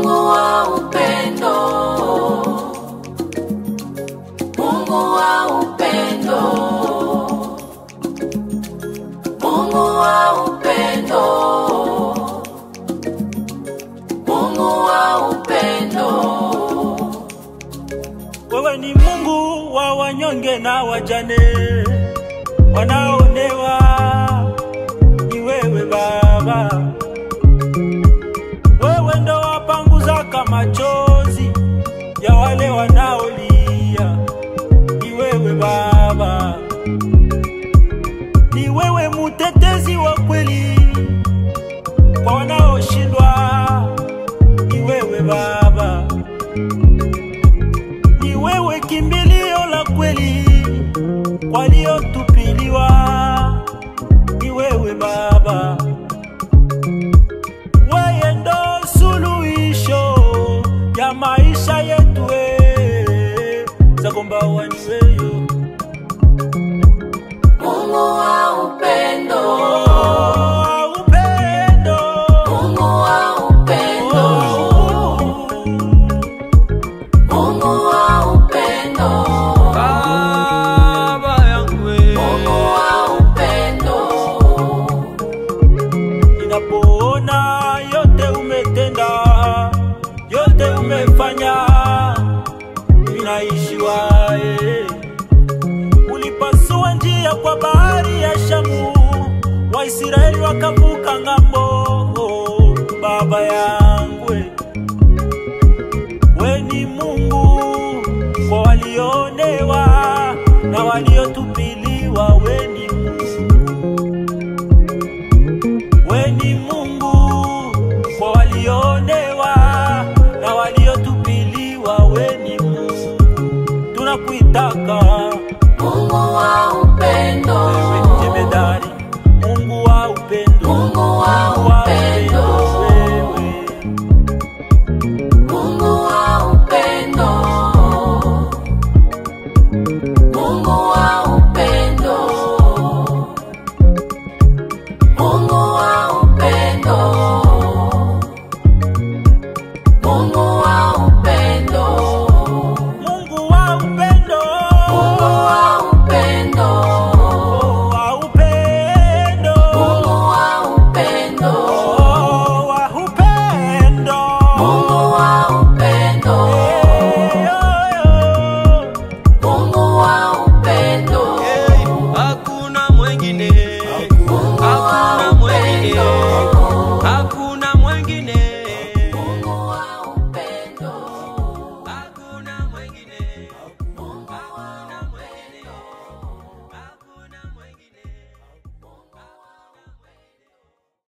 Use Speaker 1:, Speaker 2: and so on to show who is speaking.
Speaker 1: Mungu wa upendo, Mungu wa upendo, Mungu wa upendo, Mungu wa upendo.
Speaker 2: Wewe ni Mungu wa wanyonge na wajane wanaonewa, ni wewe Baba. Wewe ndo wapanguzaka machozi ya wale wanaolia, ni wewe Baba. Ni wewe mutetezi wa kweli kwa wanaoshindwa, ni wewe Baba ni wewe kimbilio la kweli waliotupiliwa, ni wewe Baba, wewe ndo suluhisho ya maisha yetu, eh, zagomba waniweyo